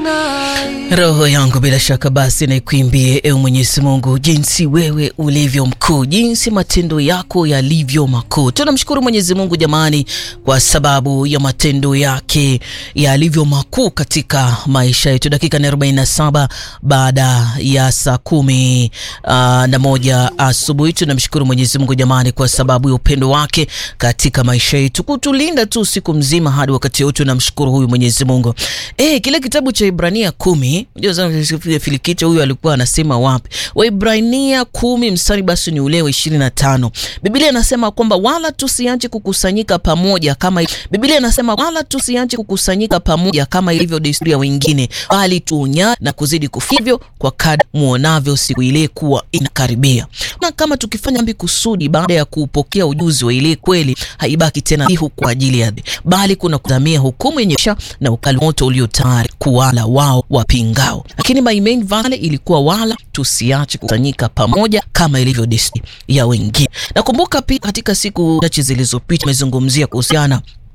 Roho yangu bila shaka basi naikuimbie, ewe Mwenyezi Mungu, jinsi wewe ulivyo mkuu, jinsi matendo yako yalivyo makuu. Tunamshukuru Mwenyezi Mungu jamani, kwa sababu ya matendo yake yalivyo makuu katika maisha yetu. Dakika ni 47 baada ya saa kumi uh, na moja asubuhi. Tunamshukuru Mwenyezi Mungu jamani, kwa sababu ya upendo wake katika maisha yetu, kutulinda tu siku mzima hadi wakati huu. Tunamshukuru huyu Mwenyezi Mungu. Eh, kile kitabu cha Ibrania kumi Filikicho huyu alikuwa anasema wapi? Waibrania kumi mstari basi ni ule wa ishirini na tano. Biblia inasema kwamba wala tusiache kukusanyika pamoja kama Biblia inasema wala tusiache kukusanyika pamoja kama ilivyo desturi ya wengine, bali tuonya na kuzidi kufivyo kwa kadri muonavyo siku ile kuwa inakaribia. Na kama tukifanya dhambi kusudi baada ya kupokea ujuzi wa ile kweli, haibaki tena hihu kwa ajili ya bali kuna kudhamia hukumu yenye na ukali moto ulio tayari kuwala wao wapingao. Lakini my main vale ilikuwa wala tusiache kukusanyika pamoja kama ilivyo desturi ya wengine. Nakumbuka pia katika siku chache zilizopita tumezungumzia kuhusiana